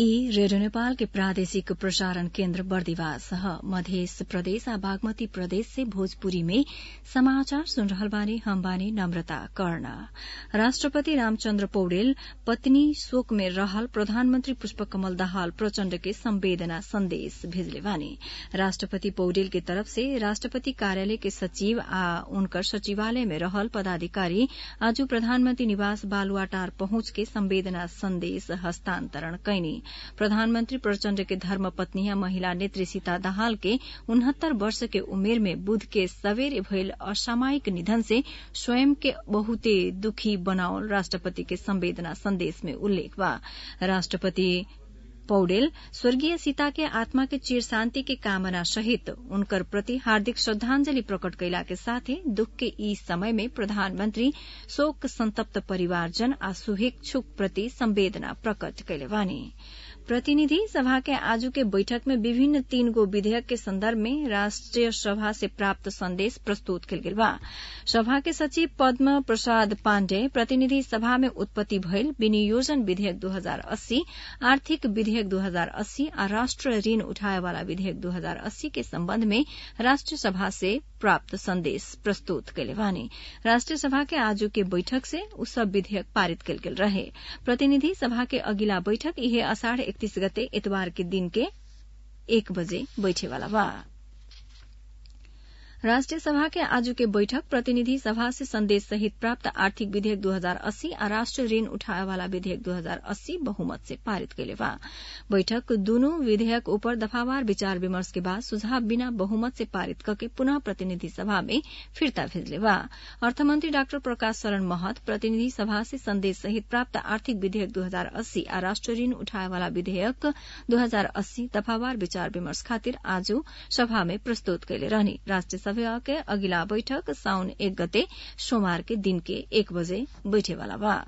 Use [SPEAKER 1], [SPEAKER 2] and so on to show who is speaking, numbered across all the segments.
[SPEAKER 1] ई रेडियो नेपाल के प्रादेशिक प्रसारण केन्द्र बर्दिवास ह मध्य प्रदेश आ बागमती प्रदेश से भोजपुरी में समाचार सुन रहल बानी हम बानी नम्रता कर्ण राष्ट्रपति रामचन्द्र पौडेल पत्नी शोक में रहल प्रधानमन्त्री पुष्पकमल दाहाल प्रचण्ड के संवेदना संदेश भेजले बानी राष्ट्रपति पौडेल के तरफ से राष्ट्रपति कार्यालय के सचिव आ उनकर सचिवालय में रहल पदाधिकारी आज प्रधानमन्त्री निवास बालुवाटार पहुंच के संवेदना संदेश हस्तान्तरण कैनी प्रधानमन्त्री प्रचण्ड के धर्मपत्नी आ महिला नेत्री सीता दाहाल के उनहत्तर वर्ष के उमेर में बुध के सबेरे भइल असामयिक निधन से स्वयं के बहुते दुखी बनावल राष्ट्रपति के संवेदना संदेश में उल्लेख बा राष्ट्रपति पौडेल स्वर्गीय सीता के आत्मा के चिर शान्ति के कामना सहित उनकर प्रति हार्दिक श्रद्धांजलि प्रकट कैला के साथे दुख के ई समय में प्रधानमन्त्री शोक संतप्त परिवारजन आ शुभेच्छुक प्रति संवेदना प्रकट कैले बानी प्रतिनिधि सभा के आजू के बैठक में विभिन्न तीन गो विधेयक के संदर्भ में राष्ट्रिय सभा से प्राप्त संदेश प्रस्तुत कल गेल बा सभा के सचिव पद्म प्रसाद पाण्डेय प्रतिनिधि सभा में उत्पत्ति भइल विनियोजन विधेयक दू हजार अस्सी आर्थिक विधेयक दू हजार अस्सी आ राष्ट्र ऋण उठाए वाला विधेयक दू हजार अस्सी के सम्बन्ध में राष्ट्रिय सभा से प्राप्त संदेश प्रस्तुत कैले बानी राष्ट्रिय सभा के आजू के बैठक से उ सब विधेयक पारित कल गेल रहे प्रतिनिधि सभा के अगिला बैठक इहे अषाढ़ इकतीस गते इतवार के दिन के एक बजे बैठेवाला बा राष्ट्रिय सभा के आजू के बैठक प्रतिनिधि सभा से संदेश सहित प्राप्त आर्थिक विधेयक दू हजार अस्सी आ राष्ट्र ऋण उठाए वाला विधेयक दू हजार अस्सी बहुमत से पारित कैले बा बैठक दूनू विधेयक ऊपर दफावार विचार विमर्श के बाद सुझाव बिना बहुमत से पारित करके पुनः प्रतिनिधि सभा में फिर्ता भेजले बा अर्थमंत्री डाक्टर प्रकाश शरण महत प्रतिनिधि सभा से संदेश सहित प्राप्त आर्थिक विधेयक दू हजार अस्सी आ राष्ट्र ऋण उठाए वाला विधेयक दू हजार अस्सी दफावार विचार विमर्श खातिर आज सभा में प्रस्तुत कैले रहनी राष्ट्रिय सभा के अगिला बैठक साउन एक गते सोमवार के दिन के एक बजे बैठेवाला बा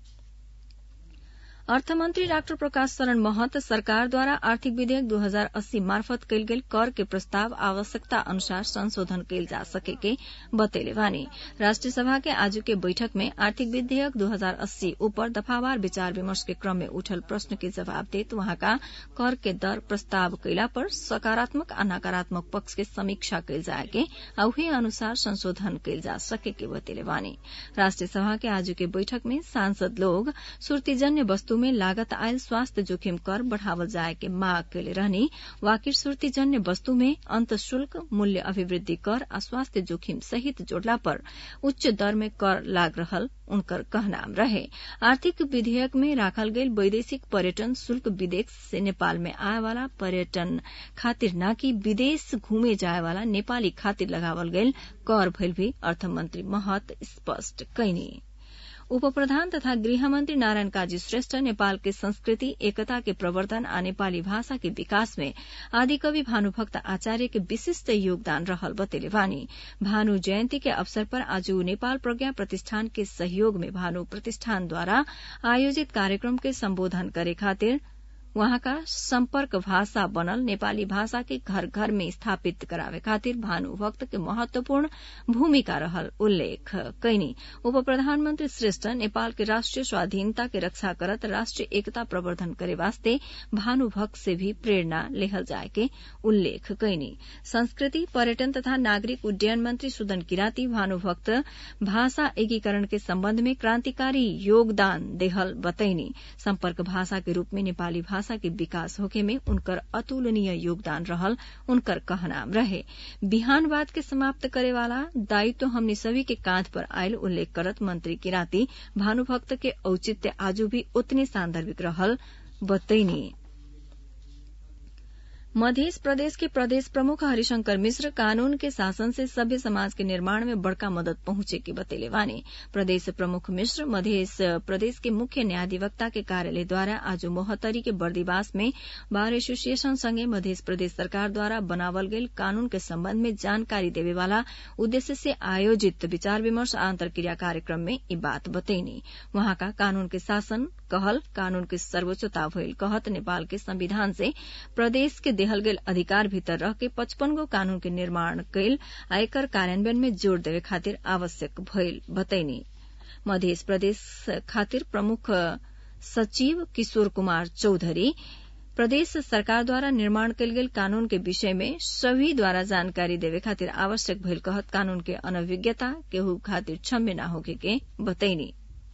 [SPEAKER 1] अर्थमन्त्री डाक्टर प्रकाश शरण महत सरकारद्वारा आर्थिक विधेयक दू हजार अस्सी मार्फत कयल गेल कर के प्रस्ताव आवश्यकता अनुसार संशोधन कयल जा सके के बतैले बानी राष्ट्रिय सभा के आज के बैठक में आर्थिक विधेयक दू हजार अस्सी ऊपर दफावार विचार विमर्श के क्रम में उठल प्रश्न के जवाब देत वहाँका कर के दर प्रस्ताव कैला पर सकारात्मक आ नकारात्मक पक्ष के समीक्षा कयल जाए के आ उहे अनुसार संशोधन कयल जा सके के बतैले बानी राष्ट्रिय सभा के आज के बैठक में सांसद लोग सुर्तीजन्य वस्तु में लागत आयल स्वास्थ्य जोखिम कर बढ़ावल जाए के मांग कैले रहनी वाकिर सुर्तीजन्य वस्तु में अंत शुल्क मूल्य अभिवृद्धि कर आ स्वास्थ्य जोखिम सहित जोड़ला पर उच्च दर में कर लाग रहल उनकर कहनाम रहे आर्थिक विधेयक में राखल गईल वैदेशिक पर्यटन शुल्क विदेश से नेपाल में आए वाला पर्यटन खातिर न कि विदेश घूमे जाए वाला नेपाली खातिर लगावल गईल कर भइल भी अर्थमन्त्री महत स्पष्ट कैनी उप प्रधान तथा गृहमन्त्री नारायण काजी श्रेष्ठ नेपाल के संस्कृति एकता के प्रवर्धन आ नेपाली भाषा के विकास में आदिकवि भानुभक्त आचार्य के विशिष्ट योगदान रहल बतेले वानी भानु जयन्ती के अवसर पर आज नेपाल प्रज्ञा प्रतिष्ठान के सहयोग में भानु प्रतिष्ठानद्वारा आयोजित कार्यक्रम के सम्बोधन करे खातिर वहाँका सम्पर्क भाषा बनल नेपाली भाषा के घर घर में स्थापित करावे खातिर भानुभक्त के महत्वपूर्ण भूमिका रहल उल्लेख कैनी उप प्रधानमन्त्री श्रेष्ठ नेपाल के राष्ट्रिय स्वाधीनता के रक्षा करत राष्ट्रिय एकता प्रवर्धन करे वास्ते भानुभक्त से भी प्रेरणा लेहल जाए के उल्लेख कैनी संस्कृति पर्यटन तथा नागरिक उड्डयन मंत्री सुदन किराती भानुभक्त भाषा एकीकरण के सम्बन्ध में क्रान्तिकारी योगदान देहल बतैनी सम्पर्क भाषा के रूप में नेपाली भाषा भाषा के विकास होके में उनकर अतुलनीय योगदान रहल उनकर कहनाम रहे बिहानवाद के समाप्त करे वाला दायित्व हमने सभी के कांध पर आयल उल्लेख करत मंत्री किराती भानुभक्त के औचित्य आजू भी उतने सांदर्भिक रहल बतैनी मध्य प्रदेश के प्रदेश प्रमुख हरिशंकर मिश्र कानून के शासन से सभ्य समाज के निर्माण में बड़का मदद पहुंचे के बतेले वानी प्रदेश प्रमुख मिश्र मध्य प्रदेश के मुख्य न्यायाधिवक्ता के कार्यालय द्वारा आज मोहतरी के बर्दिवास में बार एसोसिएशन संगे मध्य प्रदेश सरकार द्वारा बनावल गयल कानून के संबंध में जानकारी देवे वाला उद्देश्य से आयोजित विचार विमर्श आंतरक्रिया कार्यक्रम में ई बात बतैनी वहाँका कानून के शासन कहल कानून के सर्वोच्चता भइल कहत नेपाल के संविधान से प्रदेश के देहल गेल अधिकार भीतर रह के पचपन गो कानून के निर्माण कैल आ एकर कार्यान्वयन में जोड़ देवे खातिर आवश्यक भइल बतैनी मध्य प्रदेश खातिर प्रमुख सचिव किशोर कुमार चौधरी प्रदेश सरकारद्वारा निर्माण कयल गेल कानून के विषय में सभी द्वारा जानकारी देवे खातिर आवश्यक भइल कहत कानून के अनभिज्ञता केहू खातिर क्षम्य न होके के बतैनी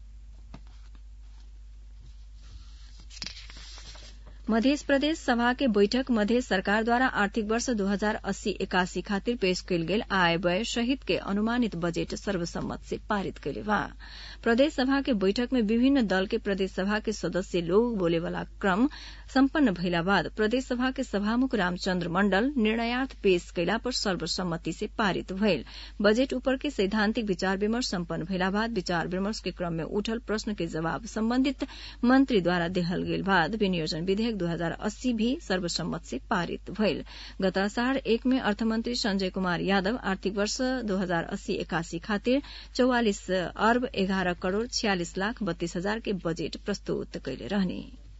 [SPEAKER 1] मध्य प्रदेश सभा के बैठक मध्य सरकार द्वारा आर्थिक वर्ष दो हजार अस्सी इक्यासी खातिर पेश कयल गेल आय व्यय सहित के अनुमानित बजेट सर्वसम्मत से पारित कैले बा प्रदेश सभा के बैठक में विभिन्न दल के प्रदेश सभा के सदस्य लोग बोले वाला क्रम सम्पन्न भइला बाद प्रदेश सभा के सभामुख रामचन्द्र मण्डल निर्णयार्थ पेश कैला पर सर्वसम्मति से पारित भइल बजेट ऊपर के सैद्धांतिक विचार विमर्श सम्पन्न भइला बाद विचार विमर्श के क्रम में उठल प्रश्न के जवाब सम्बन्धित मंत्री द्वारा देहल गेल बाद विनियोजन विधेयक दू हजार अस्सी भी सर्वसम्मत से पारित भइल गत असाढ़ एक में अर्थमन्त्री संजय कुमार यादव आर्थिक वर्ष दो हजार अस्सी एकासी खातिर चौवालिस अर्ब एघार करोड़ छियालिस लाख बत्तीस हजार के बजेट प्रस्तुत कैले रहने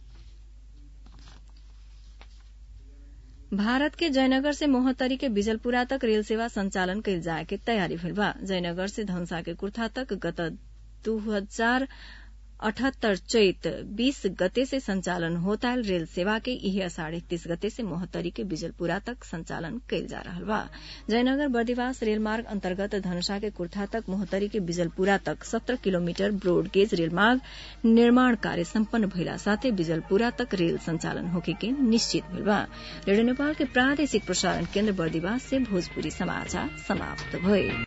[SPEAKER 1] भारत के जयनगर से मोहतरी के बिजलपुरा तक रेल सेवा संचालन कैल जाए के तैयारी भइल बा जयनगर से धनसा के कुर्था तक गत दू हजार अठहत्तर चैत बीस गते से संचालन होता रेल सेवा के इहे असाढ़ इकतीस गते से मोहतरी के बिजलपुरा तक संचालन कैल जा रहा बा जयनगर बर्दिवास रेलमार्ग अंतर्गत धनुषा के कुर्था तक मोहतरी के बिजलपुरा तक सत्रह किलोमीटर ब्रोडगेज रेलमार्ग निर्माण कार्य सम्पन्न भइला साथै बिजलपुरा तक रेल संचालन होके के निश्चित भइल बा रेडियो नेपाल के प्रादेशिक प्रसारण केन्द्र बर्दिवास से भोजपुरी समाचार समाप्त भए